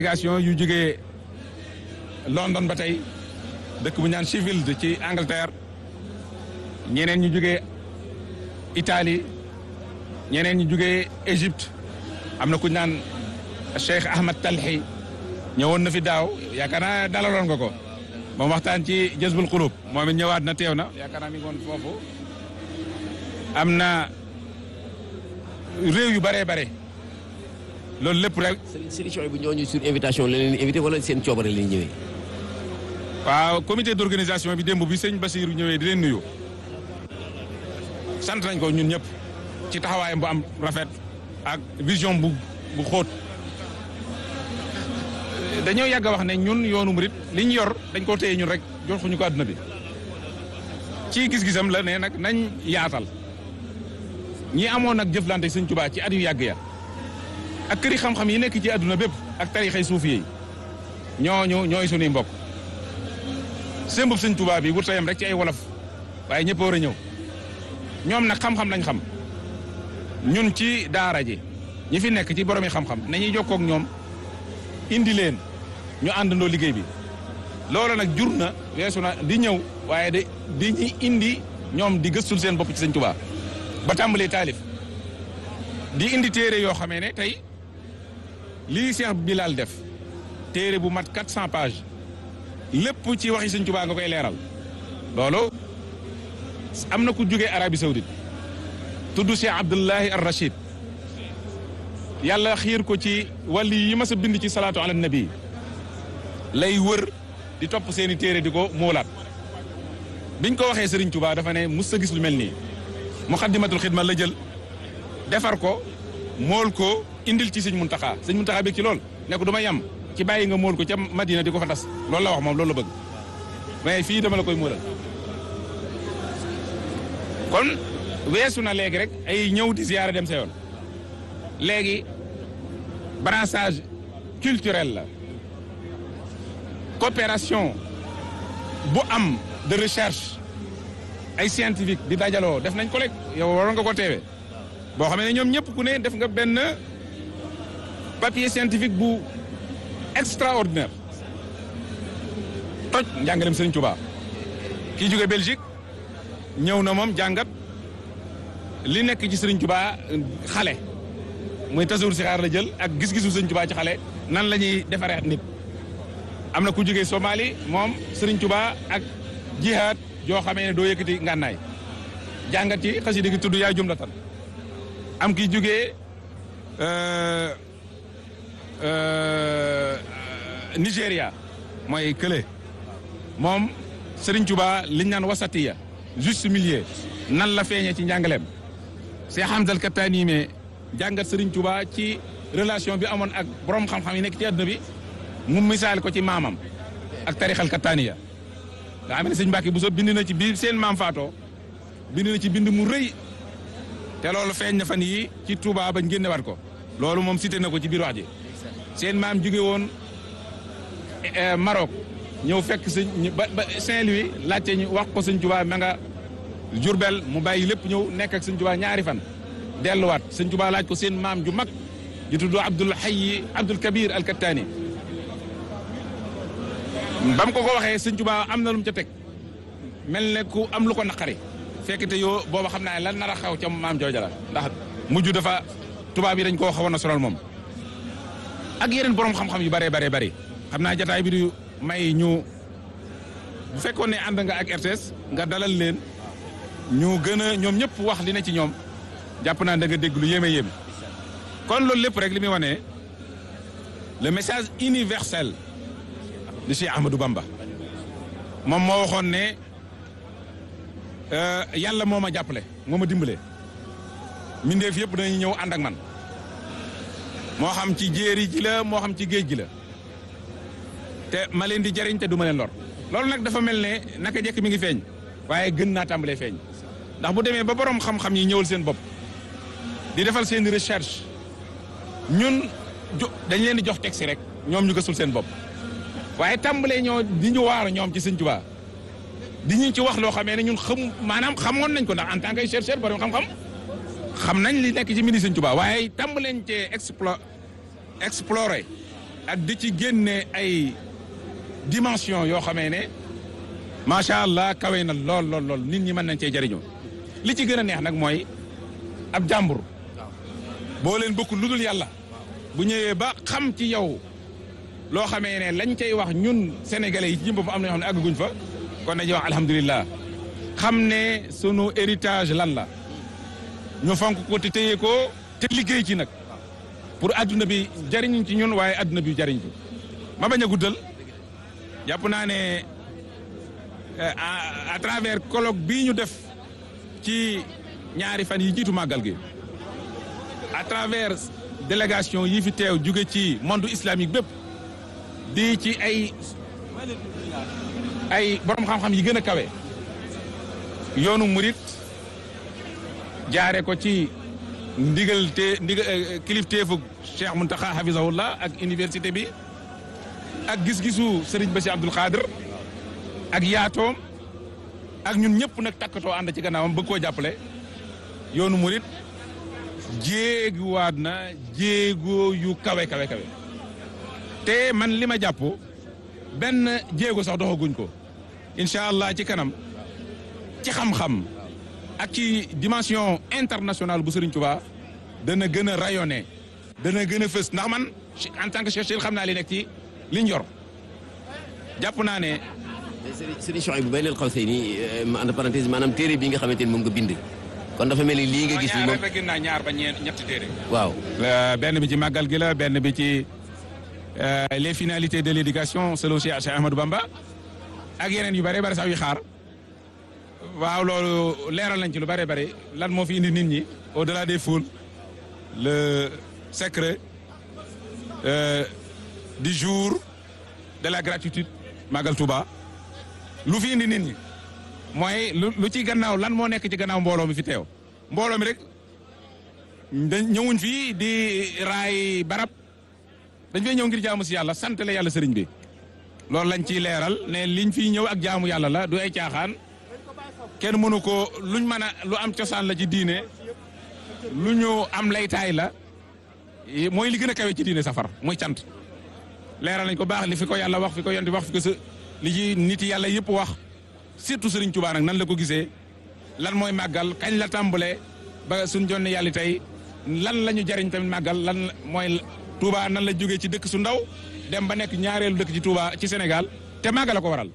délégation yu jógee London ba tey dëkk bu ñaan Sheffield ci Angleterre ñeneen ñu jógee Italie ñeneen ñu jógee Égypte am na ku ñaan Cheikh Ahmad Talhi ñëwoon na fi daaw yaakaar naa dalaloon nga ko moom waxtaan ci Jazbul Qulub moom it ñëwaat na teew na yaakaar naa mi ngi woon foofu am na réew yu bëree bare loolu lépp rek. solution bu ñooñu sur invitation la leen invité wala seen coobare la ñëwee. waaw comité d'organisation bi démb bi sëñ Basiirou ñëwee di leen nuyu sant nañ ko ñun ñëpp ci taxawaayam bu am rafet ak vision bu bu xóot dañoo yàgg a wax ne ñun yoonu murit li ñu yor dañ koo téye ñun rek joxuñu ko àdduna bi ci gis-gisam la ne nag nañ yaatal ñi amoon nag jëflante sëñ Tuubaa ci at yu yàgg ya ak këri xam-xam yi nekk ci àdduna bépp ak tarixay suufi yi ñooñu ñooy sunuy mbokk sëmbub sëñ Tuubaa bi wut sa yem rek ci ay wolof waaye ñëpp war a ñëw ñoom nag xam-xam lañ xam ñun ci daara ji ñi fi nekk ci boromi xam-xam nañuy jokkoo ak ñoom indi leen ñu àndandoo liggéey bi loolu nag jur na weesu na di ñëw waaye de di ñi indi ñoom di gëstul seen bopp ci sëñ Tuubaa ba tàmbalee taalif di indi téere yoo xamee ne tey lii Cheikh Bilal def téere bu mat 400 pages lépp ci waxi sëñ Tuubaa nga koy leeral loolu am na ku jógee Arabie Saoudite tudd Cheikh Abdullahi ar Rachid yàlla xiir ko ci wàlli yi mas a bind ci salaatu ala nabi lay wër di topp seeni téere di ko moolaat biñ ko waxee Serigne Touba dafa ne mus sa gis lu mel nii muxaddimatul xidma la jël defar ko mool ko indil ci sëñ Muntaxa sëñ Muntaxa bi ci lool ne ko du ma yem ci bàyyi nga mool ko ca Madina di ko fa tas loolu la wax moom loolu la bëgg mais fii dama la koy moolal kon weesu na léegi rek ay ñëw di ziyaara dem sa yoon léegi brassage culturel la coopération bu am de recherche ay scientifique di dajaloo def nañ ko rek yow waroon nga ko teewee boo xam ne ñoom ñëpp ku ne def nga benn papier scientifique bu extraordinaire toj njàngalem Sëriñ Tuubaa kii jóge Belgique ñëw na moom jàngat li nekk ci Sëriñ Tuubaa xale muy tasawur si xaar la jël ak gis-gisu Sëriñ Tuubaa ci xale nan la ñuy defaree nit am na ku jógee Somalie moom Sëriñ Tuubaa ak jihaad joo xamee ne doo yëkkati ngànnaay jàngat ci xasida gi tudd yaa jumlatan am ki jógee Nigéria mooy kële moom Sëriñ Tuubaa liñ naan wasatiya juste milieu nan la feeñee ci njàngaleem Cheikh Hamza Al-Kattani me jàngat Sëriñ Tuubaa ci relation bi amoon ak borom xam-xam yi nekk ci àdduna bi mu misaal ko ci maamam ak tarixal Kattaniya nga xam ne sëñ Mbàkke Buso bind na ci bi seen maam faatoo bind na ci bind mu rëy te loolu feeñ na fan yi ci Touba bañ génnewaat ko loolu moom cité na ko ci biir wax ji seen maam jóge woon Maroc ñëw fekk sëñ ba ba Saint-Louis laajte ñu wax ko sëñ Touba ma nga Jurbel mu bàyyi lépp ñëw nekk ak sëñ Touba ñaari fan delluwaat sëñ Touba laaj ko seen maam ju mag ju tudd Abdul Hayy Abdul Kabir al Kattani ba mu ko ko waxee sëñ Touba am na lu mu ca teg mel ne ku am lu ko naqari fekk te yoo booba xam naa ne lan nar a xaw ca maam jooja la ndax mujj dafa tubaab yi dañ koo xawoon a sonal moom ak yeneen borom xam-xam yu bëree baree bëri xam naa jataay bi du may ñu bu fekkoon ne ànd nga ak RTS nga dalal leen ñu gën a ñoom ñëpp wax li ne ci ñoom jàpp naa da nga dégg lu yéeme yéeme kon loolu lépp rek li muy wane le message universel de Cheikh Ahmadou Bamba moom moo waxoon ne yàlla moo ma jàppale moo ma dimbale mbindeef yëpp dañuy ñëw ànd ak man moo xam ci jéeri ji la moo xam ci géej gi la te ma leen di jariñ te du ma leen lor loolu nag dafa mel ne naka jekk mi ngi feeñ waaye gën naa tàmbalee feeñ ndax bu demee ba borom xam-xam yi ñëwal seen bopp di defal seen recherche ñun dañ leen di jox texte rek ñoom ñu gësul seen bopp waaye tàmbalee ñoo di ñu waar ñoom ci Sëñ Tuubaa di ñu ci wax loo xamee ne ñun xam maanaam xamoon nañ ko ndax en tant que chercheur borom xam-xam xam nañ li nekk ci mbind Sëñ Tuubaa waaye tàmbaleen cee explo explorer ak di ci génne ay dimension yoo xamee ne macha allah kawe na lool lool lool nit ñi mën nañ cee jëriñoo li ci gën a neex nag mooy ab jàmbur boo leen bokkul lu dul yàlla bu ñëwee ba xam ci yow loo xamee ne lañ cay wax ñun sénégalais yi ci jëm fa am na ñoo xam ne àgguñ fa kon dañuy wax alhamdulilah xam ne sunu héritage lan la ñu fonk ko te téye ko te liggéey ci nag pour adduna bi jariñ ci ñun waaye adduna bi jariñ ci ma bañ a guddal jàpp naa ne à travers colloque bii ñu def ci ñaari fan yi jiitu màggal gi à travers délégation yi fi teew jóge ci monde islamique bépp di ci ay ay borom xam-xam yi gën a kawe yoonu murit jaare ko ci ndigal te ndigal kilifteefu Cheikh Mountakha hafizahullah ak université bi ak gis-gisu Serigne Bassi Abdoul Khadir ak yaatoom ak ñun ñëpp nag takkatoo ànd ci gannaawam bëgg koo jàppale yoonu murit jéeguwaat na jéego yu kawe kawe kawe te man li ma jàpp benn jéego sax doxaguñ ko incha allah ci kanam ci xam-xam ak ci dimension internationale bu Serigne Touba dana gën a rayonné dana gën a fës ndax man en tant que chercheur xam naa li nekk ci liñ yor jàpp naa ne. Serigne Chouaïbou bu bay leen xaw see nii entre parenthèse maanaam téere bi nga xamante ni moom nga bind. kon dafa mel ni lii nga gis ni moom ñaar naa ñaar ba ñeent ñetti téere. waaw. benn bi ci màggal gi la benn bi ci les finalités de l'éducation selon Cheikh Ahmadou Bamba ak yeneen yu bare bare sax yu xaar. waaw loolu leeral nañ ci lu bare bare lan moo fi indi nit ñi au delà des foules le secret euh, du jour de la gratitude Magal Touba lu fi indi nit ñi mooy lu lu ci gannaaw lan moo nekk ci gannaaw mbooloo mi fi teew mbooloo mi rek dañ ñëwuñ fii di raay barab dañ fay ñëw ngir jaamu si yàlla sant la yàlla sëriñ bi loolu lañ ciy leeral ne liñ fiy ñëw ak jaamu yàlla la du ay caaxaan kenn mënu ko luñ mën a lu am cosaan la ci diine lu ñu am laytaay la mooy li gën a kawe ci diine safar mooy cant leeral nañ ko baax li fi ko yàlla wax fi ko yonti wax fi ko sa li ci nit yàlla yëpp wax surtout Serigne Touba nag nan la ko gisee lan mooy màggal kañ la tàmbale ba suñ jonne yàlla tey lan la ñu jariñ tamit màggal lan mooy Touba nan la jógee ci dëkk su ndaw dem ba nekk ñaareelu dëkk ci Touba ci Sénégal te màggal la ko waral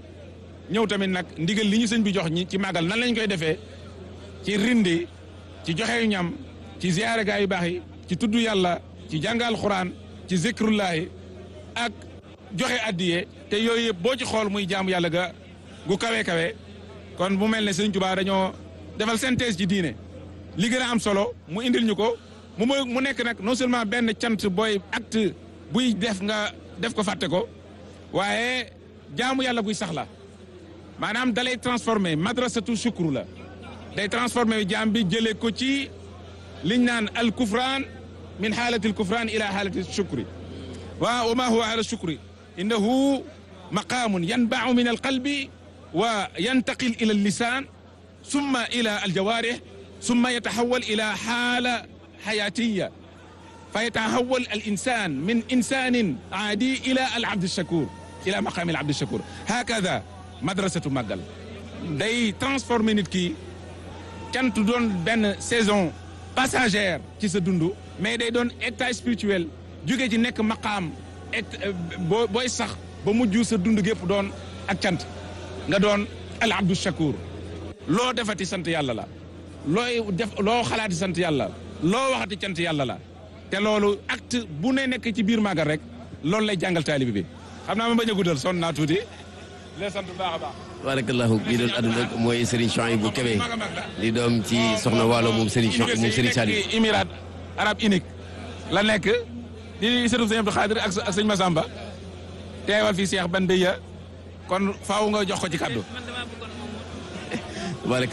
ñëw tamit nag ndigal li ñu sëñ bi jox ñi ci màggal nan lañ koy defee ci rindi ci joxe ñam ci ziyaare gaa yu baax yi ci tudd yàlla ci jàngal xuraan ci zikrullahi ak joxe addiye te yooyu yëpp boo ci xool muy jaamu yàlla ga gu kawe kawe kon bu mel ne sëñ Tuubaa dañoo defal synthèse ci diine li gën a am solo mu indil ñu ko mu mu nekk nag non seulement benn cant booy acte buy def nga def ko fàtte ko waaye jaamu yàlla buy sax la maanaam dalay transformé madrasatu shukru la day transformé jaam bi jëlee ko ci liñ naan al kufraan min xaalati al kufraan ila xaalati shukri wa wa ma huwa ala shukri innahu maqaamun yanbau min al qalbi wa yantaqil ila al lisaan summa ila al jawaarih summa yataxawal ila xaala xayaatiya fa yataxawal al insaan min insaanin aadi ila al abdi shakur ila maqaami al abdi shakur hakada madrasatu màggal day transformer nit ki cant doon benn saison passagère ci sa dund mais day doon état spirituel jóge ci nekk maqaam et boo booy sax ba mujj sa dund gépp doon ak cant nga doon al abdu shakur loo defati sant yàlla la looy def loo xalaati sant yàlla loo waxati cant yàlla la te loolu acte bu ne nekk ci biir màggal rek loolu lay jàngal taalibi bi xam naa ma bañ a guddal sonn naa tuuti les sant bu baax a baax. barakallahu kii doon àdduna mooy Serigne Chouaïbou Kébé di doom ci soxna Waalo moom Serigne Chouaïbou moom Serigne Saliou. Émirats arabes unique la nekk di sëriñ sëñ Abdou Khadir ak ak sëñ Massamba teewal fii Cheikh Ban Beya kon faaw nga jox ko ci kaddu.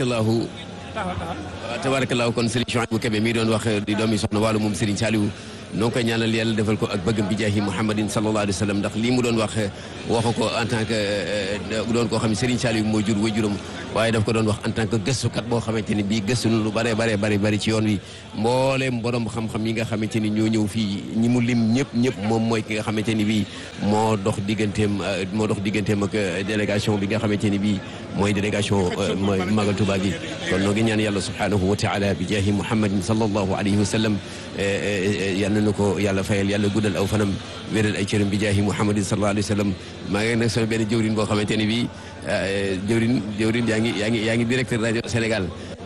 barakallahu waaw tabarakallahu kon Serigne Chouaïbou Kébé mi doon wax di doomi soxna Waalo moom Serigne Saliou noo ngi koy ñaanal yàlla defal ko ak bëggam bi jaahi muhammadin sallallahu alayhi wa sallam ndax lii mu doon wax waxu ko en tant que doon koo xam ne Serigne Saliou moo jur waajuram waaye daf ko doon wax en tant que gëstukat boo xamante ni bii gëstu na lu bare bare bare bari ci yoon wi mbooleem borom xam-xam yi nga xamante ni ñoo ñëw fii ñi mu lim ñëpp ñëpp moom mooy ki nga xamante ni bii moo dox digganteem moo dox digganteem ak délégation bi nga xamante ni bii mooy délégation mooy Magal Touba gi kon noo ngi ñaan yàlla subhanahu wa taala bi jaahi muhammadin sallallahu alayhi wa sallam yal na ko yàlla fayal yàlla guddal aw fanam wéral ay cëram bi jaahi muhammadin sallallahu alayhi wa sallam maa ngi nag sama benn jëwrin boo xamante ni bii jëwrin jëwrin yaa ngi yaa ngi yaa ngi directeur rajo Sénégal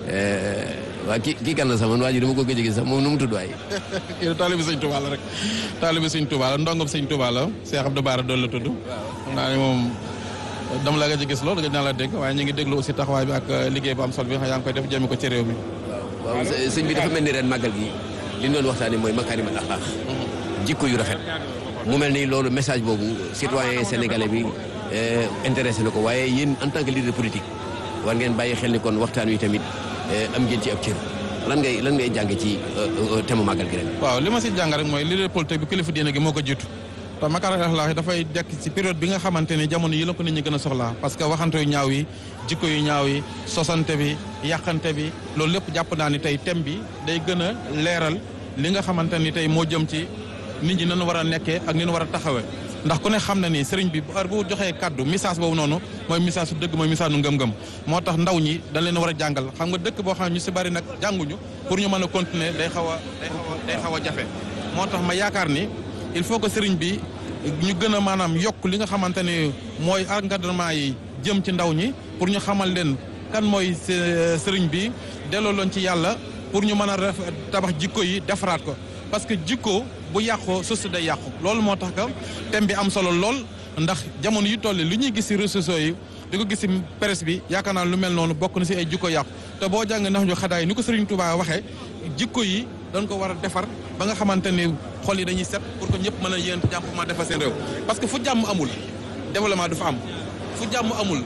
waa kii kii kan la sax man waa ji dama ko gëj a gis sax moom nu mu tudd waay. kii taalibi sëñ Touba la rek taalibi sëñ Touba la ndongom sëñ Touba la Cheikh Abdou Bara doon la tudd. xam naa ne moom dama la gëj a gis loolu gëj naa la dégg waaye ñu ngi déglu aussi taxawaay bi ak liggéey bu am solo bi nga xam yaa ngi koy def jëme ko ci réew mi. waaw sëñ bi dafa mel ni ren màggal gi li ñu doon waxtaanee mooy makaarimal axlaaq jikko yu rafet mu mel ni loolu message boobu citoyen sénégalais bi intéressé na ko waaye yéen en tant que leader politique war ngeen bàyyi xel ni kon waxtaan wi tamit am ngeen ci ab cër lan ngay lan ngay jàng ci thème màggal gi ren. waaw li ma si jàng rek mooy leader politique bi kilifa diine gi moo ko jiitu te makaarimal axlaaq dafay dekk ci période bi nga xamante ni jamono yi la ko nit ñi gën a soxlaa parce que waxante yu ñaaw yi jikko yu ñaaw yi sosante bi yàqante bi loolu lépp jàpp naa ni tey thème bi day gën a leeral li nga xamante ni tey moo jëm ci nit ñi nañu war a nekkee ak ni ñu war a taxawee ndax ku ne xam na ni sëriñ bi heure bu joxee kaddu message boobu noonu mooy message su dëgg mooy message nu ngëm-ngëm moo tax ndaw ñi dañ leen war a jàngal xam nga dëkk boo xam ne ñu si bari nag jànguñu pour ñu mën a continuer day xaw a day xaw a day xaw a jafe moo tax ma yaakaar ni il faut que sëriñ bi ñu gën a maanaam yokk li nga xamante ni mooy encadrement yi jëm ci ndaw ñi pour ñu xamal leen kan mooy sëriñ bi delloo loon ci yàlla pour ñu mën a tabax jikko yi defaraat ko parce que jikko bu yàqoo société day yàqu loolu moo tax que thème bi am solo lool ndax jamono yi toll li ñuy gis ci réseaux sociaux yi di ko gis ci presse bi yaakaar naa lu mel noonu bokk na ci ay jikko yàqu te boo jàng ndax ñu xadaay ni ko Serigne Touba waxee jikko yi dañ ko war a defar ba nga xamante ni xol yi dañuy set pour que ñëpp mën a yéen jàmm ma defar seen réew parce que fu jàmm amul développement du fa am fu jàmm amul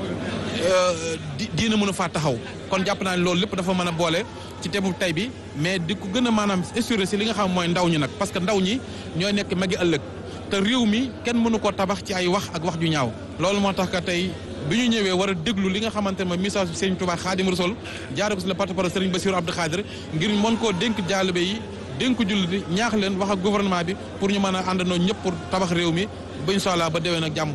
di diina mën a faa taxaw kon jàpp naa ne loolu lépp dafa mën a boole ci tebu tay bi mais di ko gën a maanaam assuré si li nga xam mooy ndaw ñi nag parce que ndaw ñi ñooy nekk magi ëllëg te réew mi kenn mënu koo tabax ci ay wax ak wax ju ñaaw loolu moo tax que tey bi ñu ñëwee war a déglu li nga xamante ne mooy message bi Serigne Touba Khadim Rassoul jaare ko si le porte-parole Serigne Bassirou Abdou Khadir ngir mën koo dénk jaalibe yi dénk julli bi ñaax leen wax ak gouvernement bi pour ñu mën a àndandoo ñëpp pour tabax réew mi ba incha allah ba déwén ak jàmm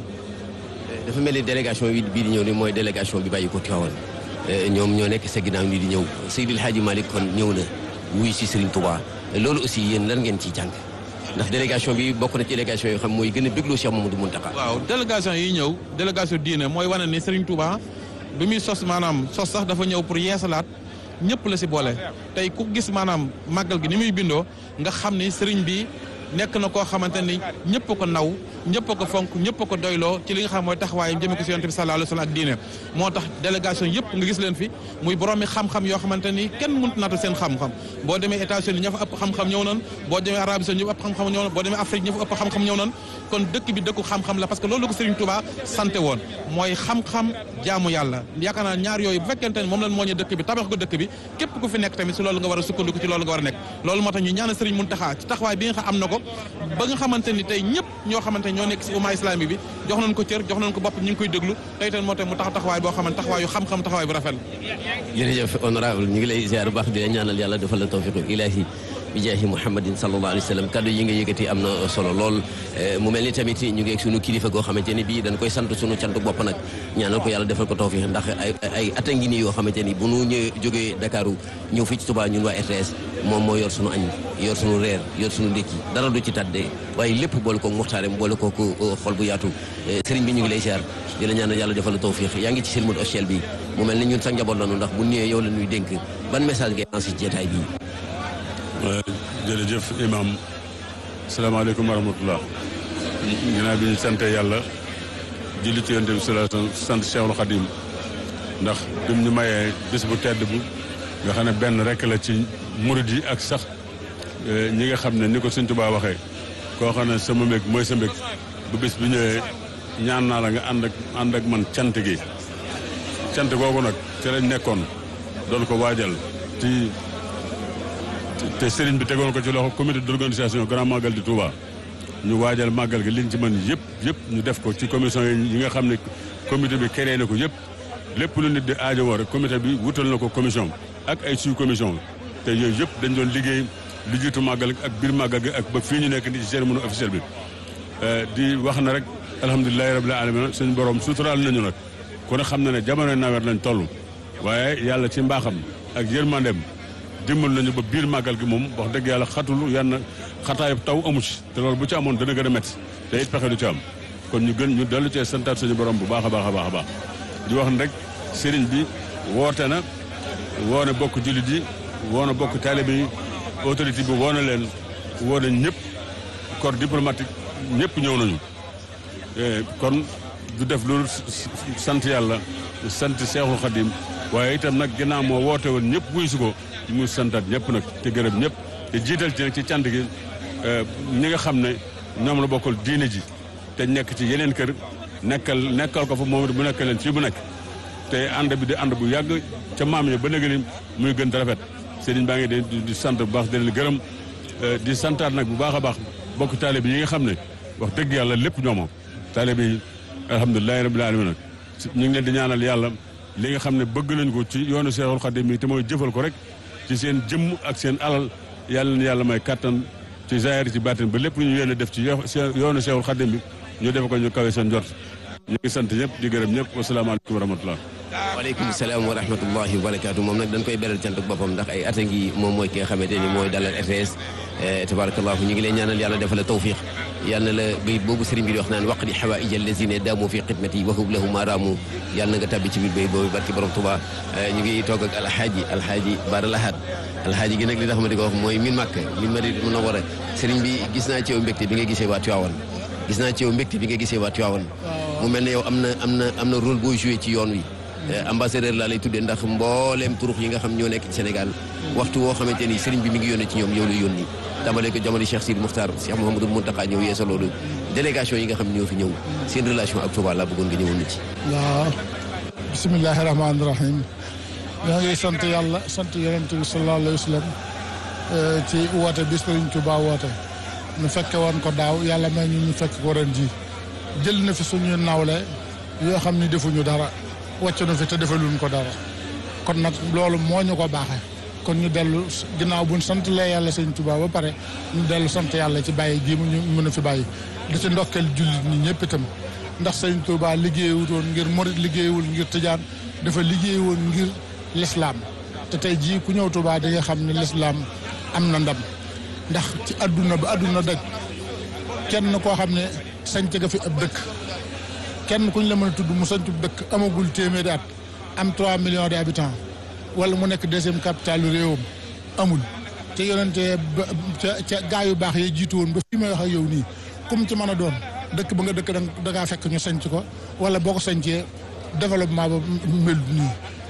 dafa mel ni délégation bi bii di ñëw ni mooy délégation bi bàyyi ko Tivaouane ñoom ñoo nekk sa ginnaaw nii di ñëw Seydil Hadji Malick kon ñëw na wuy si Serigne Touba loolu aussi yéen lan ngeen ciy jàng ndax délégation bi bokk na ci délégation yoo xam mooy gën a bégloo Cheikh Mamadou Mountakha waaw délégation yi ñëw délégation diine mooy wane ni Serigne Touba bi muy sos maanaam sos sax dafa ñëw pour yeesalaat ñëpp la si boole tey ku gis maanaam màggal gi ni muy bindoo nga xam ni Serigne bi nekk na koo xamante ni ñëpp ko naw ñëpp ko fonk ñëpp ko doyloo ci li nga xam mooy taxawaayam jëme ko si yonent bi sallallahu alayhi wa sallam ak diine moo tax délégation yëpp nga gis leen fi muy boroomi xam-xam yoo xamante ni kenn mënut naata seen xam-xam boo demee États-Unis ña fa ëpp xam-xam ñëw nan boo demee Arabie Saoudite ña fa ëpp xam-xam ñëw nan boo demee Afrique ña fa ëpp xam-xam ñëw nan kon dëkk bi dëkku xam-xam la parce que loolu la ko Serigne Touba sante woon mooy xam-xam jaamu yàlla yaakaar naa ñaar yooyu bu fekkente ni moom lañ moo ñe dëkk bi tabax ko dëkk bi képp ku fi nekk tamit si loolu nga war a sukkandiku ci loolu nga war a nekk loolu moo tax ñu ñaanal Serigne Mountakha ci taxawaay bi nga xam am na ko ba nga xamante ni tey ñëpp ñoo xamante ñoo nekk si umma islamique bi jox nañ ko cër jox nañ ko bopp ñu ngi koy déglu tey tamit moo tax mu tax taxawaay boo xamante taxawaayu xam-xam taxawaay bu rafet jërëjëf honorable ñu ngi lay ziar bu baax di la ñaanal yàlla defal la tawfiqu ilahi bi jaahi muhammadin sallallahu alayhi wa sallam kaddu yi nga yëkkati am na solo lool mu mel ni tamit ñu ngi ak sunu kilifa goo xamante ni bii dañ koy sant sunu cantu bopp nag ñaanal ko yàlla defal ko tawfiq ndax ay ay at a ngi nii yoo xamante ni bu nu ñëwee jógee Dakaru ñëw fii ci Touba ñun waa RTS moom moo yor sunu añ yor sunu reer yor sunu ndékki dara du ci tàdde waaye lépp boole ko muxtaareem boole ko xol bu yaatu sëriñ bi ñu ngi lay ziar di la ñaanal yàlla defal la tawfiq yaa ngi ci silmul officiel bi mu mel ni ñun sa njaboot lañu ndax bu ñëwee yow la ñuy dénk ban message ngay lancé ci jotaay bii jërëjëf imam salaamaaleykum wa rahmatullah ginnaaw bi ñu sant yàlla julli ci yonent bi sallallahu alayhi wasallam sant Cheikhul Khadim ndax bim ñu mayee bis bu tedd bu nga xam ne benn rek la ci murid yi ak sax ñi nga xam ne ni ko Sëñ Tuubaa waxee koo xam ne sama mbég mooy sa mbég bu bis bi ñëwee ñaan naa la nga ànd ak ànd ak man cant gi cant googu nag ci lañ nekkoon doon ko waajal ci te sëriñ bi tegoon ko ci loxo comité d'organisation grand magal di Touba ñu waajal màggal gi liñ ci mën yëpp yëpp ñu def ko ci commission yi nga xam ne comité bi créé na ko yëpp lépp lu nit di aajo woo rek comité bi wutal na ko commission ak ay sous commission te yooyu yëpp dañ doon liggéey lu jiitu màggal ak biir màggal gi ak ba fii ñu nekk ni ci cérémonie officielle bi di wax na rek alhamdulilahi rabbil alamin suñu borom suturaal nañu nag kon xam na ne jamono nawet lañ toll waaye yàlla ci mbaaxam ak yërmandeem dimbal nañu ba biir màggal gi moom wax dëgg yàlla xatul yann xataay taw amu ci te loolu bu ci amoon dana gën a métti te it pexe du ci am kon ñu gën ñu dellu cee santaat suñu borom bu baax a baax a baax a baax di wax ne rek sëriñ bi woote na woo na bokk jullit yi woo na bokk taalibe yi autorité bi woo na leen woo na ñëpp corps diplomatique ñëpp ñëw nañu kon du def loolu sant yàlla sant Seexul Xadim waaye itam nag ginnaaw moo woote woon ñëpp wuy si ko mu santaat ñëpp nag te gërëm ñëpp te jiital ci nag ci cant gi ñi nga xam ne ñoom la bokkal diine ji te nekk ci yeneen kër nekkal nekkal ko fa moom bu nekk leen fii bu nekk te ànd bi di ànd bu yàgg ca maam yi ba léegi ni muy gën a rafet sëriñ baa ngi di di sant bu baax di leen gërëm di santaat nag bu baax a baax bokk taalibe yi nga xam ne wax dëgg yàlla lépp ñoo moom taalibe yi alhamdulilahi rabbil alamin nag ñu ngi leen di ñaanal yàlla li nga xam ne bëgg nañ ko ci yoonu Seexul Xadim yi te mooy jëfal ko rek ci seen jëmm ak seen alal yàlla na yàlla may kattan ci zaahir ci baatin ba lépp lu ñu yéene def ci yoonu Seexul Xadim bi ñu def ko ñu kawe seen jot ñu ngi sant ñëpp di gërëm ñëpp wasalaamaaleykum wa rahmatullah waaleykum salaam wa rahmatullahi wa barakaatu moom nag dañ koy beral cant ak boppam ndax ay at a ngi moom mooy ki nga xamante ni mooy dalal RTS tabarakallahu ñu ngi leen ñaanal yàlla defal la tawfiq yàlla na la bayit boobu sëriñ bi di wax naan waqdi xawaaij allazina daamu fi xidmati wa hub lahu ma raamu yàlla na nga tabbi ci biir bayit boobu barki borom Tuba ñu ngi toog ak alxaaji alxaaji Bara Lahad alxaaji gi nag li tax ma di ko wax mooy min màkk min Madina Munawwara sëriñ bi gis naa ci yow mbégte bi nga gisee waa Tiwaawan gis naa ci yow mbégte bi nga gisee waa Tiwaawan mu mel ne yow am na am na am na rôle booy joué ci yoon wi ambassadeur laa lay tuddee ndax mbooleem turux yi nga xam ñoo nekk ci Sénégal waxtu woo xamante ni sëriñ bi mi ngi yónnee ci ñoom yow la yónni tàmbalee ko jamono Cheikh Sidi Moukhtar Cheikh Mouhamadou Mountakha ñëw yeesa loolu délégation yi nga xam ñoo fi ñëw seen relation ak Touba laa bëggoon nga ñëwoon na ci waaw bisimilahi rahmaani rahim ñoo ngi sant yàlla sant yonent bi sallallahu alayhi wa sallam ci woote bi sëriñ Touba woote ñu fekke woon ko daaw yàlla may ñu ñu fekk ko ren ji jël na fi suñu nawle yoo xam ni defuñu dara wàcc na fi te defaluñ ko dara kon nag loolu moo ñu ko baaxee kon ñu dellu ginnaaw buñ sant lee yàlla sëñ Tuubaa ba pare ñu dellu sant yàlla ci bàyyi gii mu ñu mën a fi bàyyi di ci ndokkeel jullit ñi ñëpp itam ndax sëñ Tuubaa liggéeyutoon ngir morit liggéeyul ngir tijaan dafa liggéeyoon ngir lislaam te tey jii ku ñëw Tuubaa di nga xam ne lislaam am na ndam ndax ci adduna ba adduna daj kenn koo xam ne sañc nga fi ab dëkk kenn kuñ la mën a tudd mu sañcu dëkk amagul téeméeri at am 3 millions d'habitants wala mu nekk deuxième capitalu réewam amul te yonente ba ca ca gaa yu baax yi jiitu woon ba fii may wax ak yow nii comme ci mën a doon dëkk ba nga dëkk da ngaa fekk ñu sañc ko wala boo ko sañcee développement ba mel nii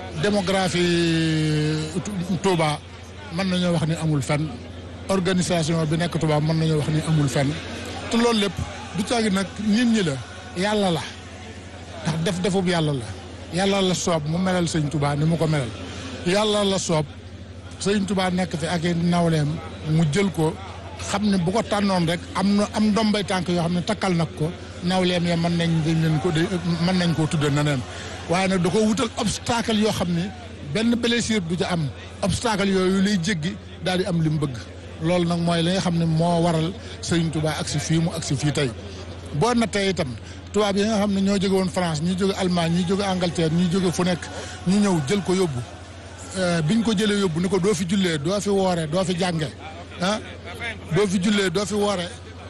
démographie Touba mën nañoo wax ni amul fenn organisation bi nekk Touba mën nañoo wax ni amul fenn te loolu lépp du caagi nag nit ñi la yàlla la ndax def defub yàlla la yàlla la soob mu melal sëñ Touba ni mu ko melal yàlla la soob sëñ Touba nekk fi ak i nawleem mu jël ko xam ne bu ko tànnoon rek am na am ndombay tànk yoo xam ne takkal nag ko nawleem ya mën nañ dañ leen ko mën nañ koo tudde neneen waaye nag da ko wutal obstacle yoo xam ne benn blessure du ca am obstacle yooyu lay jéggi daal di am li mu bëgg loolu nag mooy li nga xam ne moo waral sëñ Touba ak si fii mu ak si fii tey boo nattee itam tubaab yi nga xam ne ñoo jóge woon France ñi jóge Allemagne ñi jóge Angleterre ñi jóge fu nekk ñu ñëw jël ko yóbbu biñ ko jëlee yóbbu ni ko doo fi jullee doo fi woore doo fi jànge ah doo fi jullee doo fi woore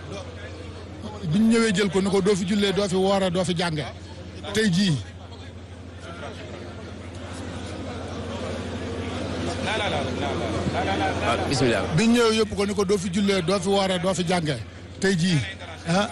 biñ ñëwee jël ko ni ko doo fi jullee doo fi woore doo fi jànge tey jii waaw bisimilah. biñ ñëwee yóbbu ko ni ko doo fi jullee doo fi woore doo fi jànge tey jii ah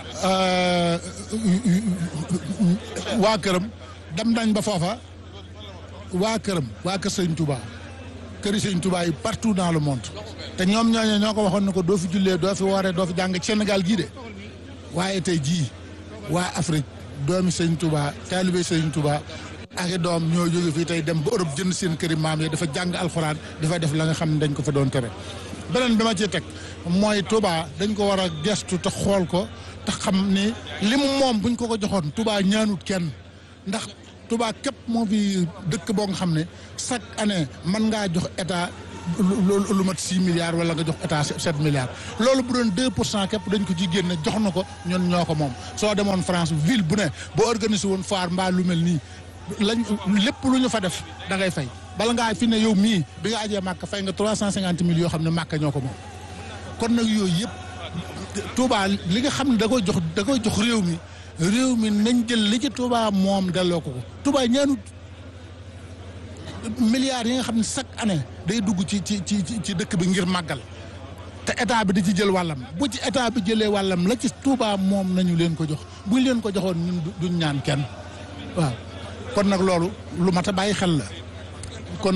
waa këram dem nañ ba foofa waa këram waa kër sëñ Touba këri sëñ Touba yi partout dans le monde te ñoom ñooñu ñoo ko waxoon ne ko doo fi jullee doo fi wooree doo fi jàng Sénégal gii de waaye tey jii waa Afrique doomi sëñ Touba taalibe sëñ Touba ak i doom ñoo jóge fii tey dem ba Europe jënd seen këri maam yi dafa jàng alxuraan dafa def la nga xam ne dañ ko fa doon tere beneen bi ma ciy teg mooy Touba dañ ko war a gestu te xool ko te xam ni li mu moom buñ ko ko joxoon Touba ñaanut kenn ndax Touba képp moo fi dëkk boo nga xam ne chaque année mën ngaa jox état lu lu mat six milliards wala nga jox état sept milliards loolu bu doon deux pour cent képp dañ ko ci génne jox na ko ñun ñoo ko moom soo demoon France ville bu ne boo organisé woon foire mbaa lu mel nii lañ lépp lu ñu fa def da ngay fay bala ngaa fi ne yow mii bi nga ajee màkk fay nga trois cent cinquante mille yoo xam ne màkk ñoo ko moom kon nag yooyu yëpp Touba li nga xam ne da koy jox da koy jox réew mi réew mi nañ jël li ci Touba moom delloo ko ko Touba ñaanut milliards yi nga xam ne chaque année day dugg ci ci ci ci dëkk bi ngir màggal te état bi di ci jël wàllam bu ci état bi jëlee wàllam la ci Touba moom nañu leen ko jox buñ leen ko joxoon ñun duñ ñaan kenn waaw kon nag loolu lu mat a bàyyi xel la kon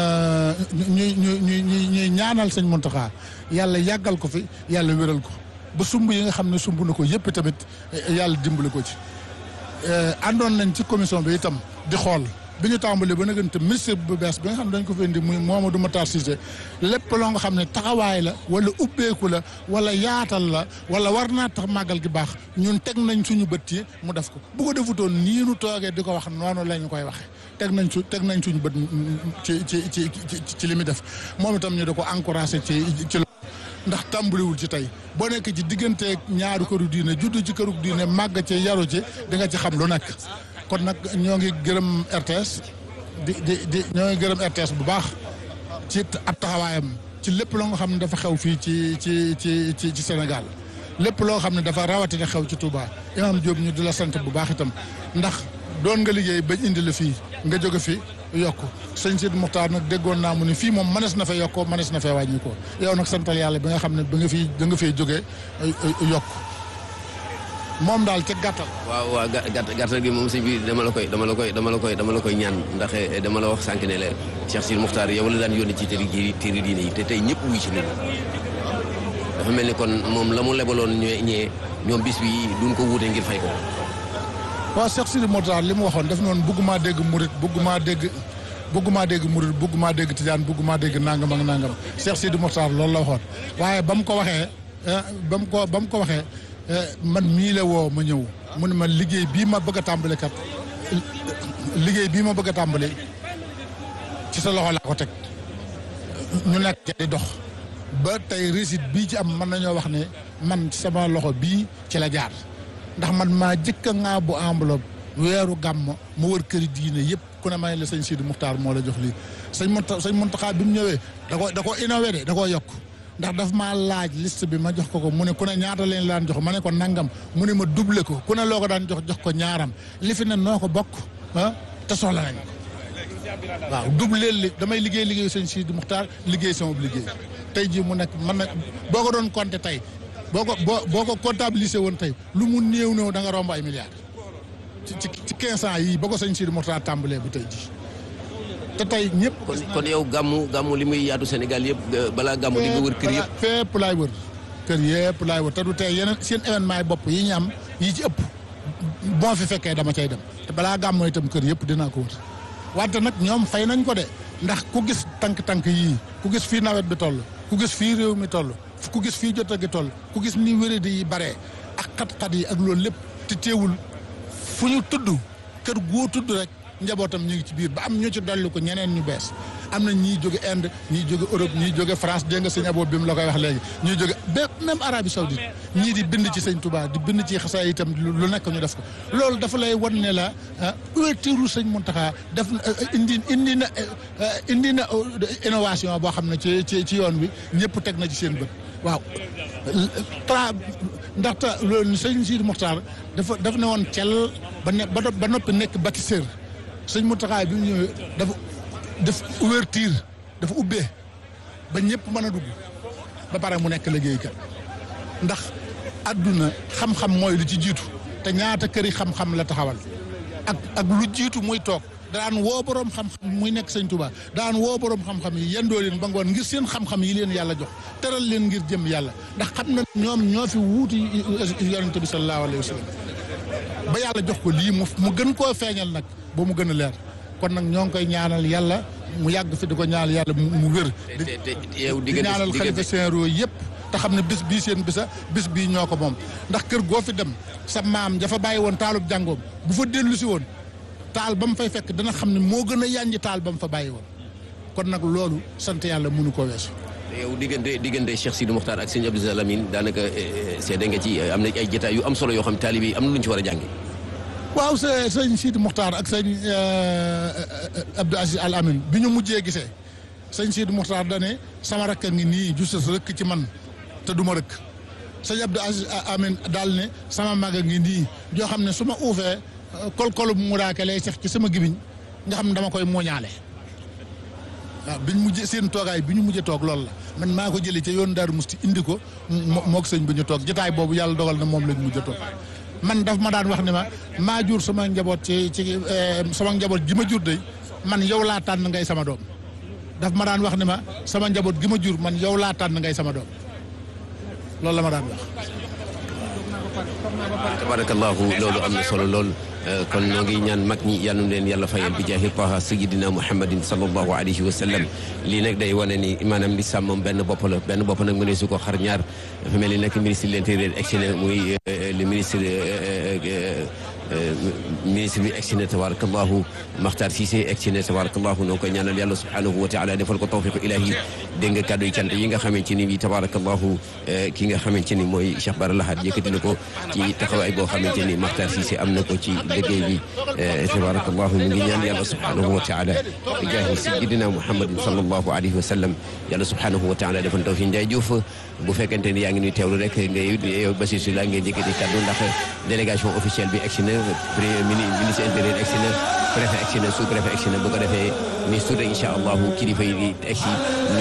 ñuy ñuy ñuy ñuy ñaanal sëñ Mountakha yàlla yàggal ko fi yàlla wéral ko ba sumb yi nga xam ne sumb na ko yëpp tamit yàlla dimbali ko ci àndoon nañ ci commission bi itam di xool bi ñu tàmbalee ba nagante ministre bu bees bi nga xam ne dañ ko fi indi muy Mamadou Matar Cissé lépp loo nga xam ne taxawaay la wala ubbeeku la wala yaatal la wala war naa tax màggal gi baax ñun teg nañ suñu bët yi mu def ko bu ko defutoon nii nu toogee di ko wax noonu la ñu koy waxee teg nañ su teg nañ suñu bët ci ci ci ci li muy def moom itam ñu da ko encouragé ci ci ndax tàmbaliwul ci tey boo nekk ci diggante ñaari këru diine juddu ci këru diine màgg ci yaru ci di nga ci xam lu nekk kon nag ñoo ngi gërëm RTS di di di ñoo ngi gërëm RTS bu baax ci ab taxawaayam ci lépp loo nga xam ne dafa xew fii ci ci ci ci ci Sénégal lépp loo xam ne dafa rawatina xew ci Touba Imam Diop ñu di la sant bu baax itam ndax doon nga liggéey bañ indi la fii nga jóge fi yokk sëñ Sidi Muxtaar nag déggoon naa mu ni fii moom mënees na fee yokkoo mënees na fee wàññi ko yow nag santal yàlla bi nga xam ne ba nga fi da nga fee jógee yokk moom daal ci gàttal. waaw waaw gàtt gàttal gi moom sëñ bi dama la koy dama la koy dama la koy dama la koy ñaan ndax dama la wax sànq ne la Cheikh Sidi Muxtaar yow la daan yónni ci téere ji téere diine yi te tey ñëpp wuy ci nit dafa mel ni kon moom la mu lebaloon ñee ñee ñoom bis bi duñ ko wuute ngir fay ko. waaw Cheikh Sidi Muxtaar li mu waxoon def noonu bëggumaa dégg murit bëggumaa dégg bëggumaa dégg murit bëggumaa dégg tijaan bëggumaa dégg nangam ak nangam Cheikh Sidi Muxtaar loolu la waxoon waaye ba mu ko waxee ba mu ko ba mu ko waxee man mii la woo ma ñëw mu ne ma liggéey bii ma bëgg a tàmbali kat liggéey bii ma bëgg a tàmbali ci sa loxo laa ko teg ñu nekk di dox ba tey réussite bii ci am mën nañoo wax ne man ci sama loxo bii ci la jaar ndax man maa jëkk a ŋaa bu enveloppe weeru gàmm ma wër këri diine yëpp ku ne may la sëñ Sidi Muxtaar moo la jox lii sëñ Munta sëñ Muntaxa bi mu ñëwee da ko da ko innové de da koo yokk ndax daf maa laaj liste bi ma jox ko ko mu ne ku ne ñaata leen daan jox ma ne ko nangam mu ne ma doublé ko ku ne loo ko daan jox jox ko ñaaram li fi ne noo ko bokk ah te soxla nañ ko waaw doublé li damay liggéey liggéey sëñ Sidi Muxtaar liggéey sama liggéey tey jii mu nekk man na boo ko doon compté tey boo ko boo boo ko comptabilisé woon tey lu mu néew néew da nga romb ay milliards ci ci ci quinze ans yii ba ko sëñ Sidi Muxtaar tàmbalee bu tey jii te tey ñëpp. kon kon yow gàmmu gàmmu li muy yaatu Sénégal yëpp balaa gàmmu di nga wër kër yëpp. fépp laay wër kër yëpp laay wër te du tey yeneen seen événement yi bopp yi ñu am yi ci ëpp boo fi fekkee dama cay dem te balaa gàmmoo itam kër yëpp dinaa ko wër wante nag ñoom fay nañ ko de ndax ku gis tànk-tànk yii ku gis fii nawet bi toll ku gis fii réew mi toll ku gis fii jot a gi toll ku gis ni wéradi yi bare ak xat-xat yi ak loolu lépp te teewul fu ñu tudd kër goo tudd rek njabootam ñu ngi ci biir ba am ñu ci dolli ko ñeneen ñu bees am na ñii jóge Inde ñii jóge Europe ñii jóge France dégg nga sëñ Abo bi mu la koy wax léegi ñii jóge ba même Arabie Saoudite ñii di bind ci sëñ Touba di bind ci xasaay itam lu nekk ñu def ko loolu dafa lay wan ne la ouverture sëñ Mountakha def indi indi na indi na innovation boo xam ne ci ci ci yoon wi ñëpp teg na ci seen bët waaw tra ndaxte loolu sëñ Sidi Mokhtar dafa dafa ne woon cel ba ne ba noppi nekk bâtisseur sëñ Mountakha bi mu ñëwee dafa def ouverture dafa ubbee ba ñëpp mën a dugg ba pare mu nekk liggéeykat ndax àdduna xam-xam mooy lu ci jiitu te ñaata këri xam-xam la taxawal ak ak lu jiitu muy toog daan woo boroom xam-xam muy nekk sëñ Touba daan woo boroom xam-xam yi yendoo leen ba ngoon ngir seen xam-xam yi leen yàlla jox teral leen ngir jëm yàlla ndax xam na ñoom ñoo fi wuuti yonente bi sallallahu alayhi wa sallam ba yàlla jox ko lii mu mu gën koo feeñal nag ba mu gën a leer kon nag ñoo ngi koy ñaanal yàlla mu yàgg fi di ko ñaanal yàlla mu wér te te yow di diggante ñaanal xalifa diggante généraux yëpp te xam ne bis bii seen bisa bis bii ñoo ko moom ndax kër goo fi dem sa maam dafa bàyyi woon taalub jàngoom bu fa dellu si woon taal ba mu fay fekk dana xam ne moo gën a yànji taal ba mu fa bàyyi woon kon nag loolu sant yàlla mënu ko weesu yow diggante diggante Cheikh Sidi Mokhtar ak sëñ Abdou Lamine daanaka seede nga ci am na ay jotaay yu am solo yoo xam taalibe yi am na lu ñu ci war a jànge waaw sa sëñ Sidi Muxtaar ak sëñ Abdou Aziz Al Amin bi ñu mujjee gisee sëñ Sidi Muxtaar dane sama rakk a ngi nii justes rëkk ci man te du ma rëkk sëñ Abdou Aziz Al Amin daal ne sama mag a ngi nii joo xam ne su ma uufee kol-kolu mu raake lay sax ci sama gibiñ nga xam ne dama koy mooñaale waaw biñ mujjee seen toogaay bi ñu mujjee toog loolu la man maa ko jëlee ca yoon Daaru Musti indi ko moo moog sëñ bi ñu toog jotaay boobu yàlla dogal na moom lañ mujjee toog man daf ma daan wax ne ma maa jur sama njaboot ci ci sama njaboot gi ma jur de man yow laa tànn ngay sama doom daf ma daan wax ne ma sama njaboot gi ma jur man yow laa tànn ngay sama doom loolu la ma daan wax. tabarakallahu loolu am na solo lool kon ñoo ngi ñaan mag ñi yal na leen yàlla fayal bi jaahi taha sayyidina muhammadin sallallahu alayhi wa sallam lii nag day wane ni maanaam li sàmm moom benn bopp la benn bopp nag mënee su ko xar ñaar dafa mel ni nag ministre de l'intérieur egsi na muy le ministre ministre bi egsi na tabarakallahu Makhtar Cissé egsi na tabarakallahu noo koy ñaanal yàlla subhanahu wa taala defal ko tawfiq ilahi dégg nga kàddu yi cant yi nga xamante ni bi tabarakallahu ki nga xamante ni mooy Cheikh Bara Lahad yëkkati na ko ci taxawaay boo xamante ni Makhtar Cissé am na ko ci liggéey bi tabarakallahu mu ngi ñaan yàlla subhanahu wa taala bi jaahi sayyidina muhammadin sallallahu alayhi wa sallam yàlla subhanahu wa taala defal tawfiq Ndiaye Diouf bu fekkente ni yaa ngi nuy teewlu rek ngay yow Bassirou Sylla ngeen yëkkati kàddu ndax délégation officielle bi egsi na premier ministre intérieur egsi na préfet egsi na sous préfet egsi na bu ko defee ministre de incha allahu kilifa yi di egsi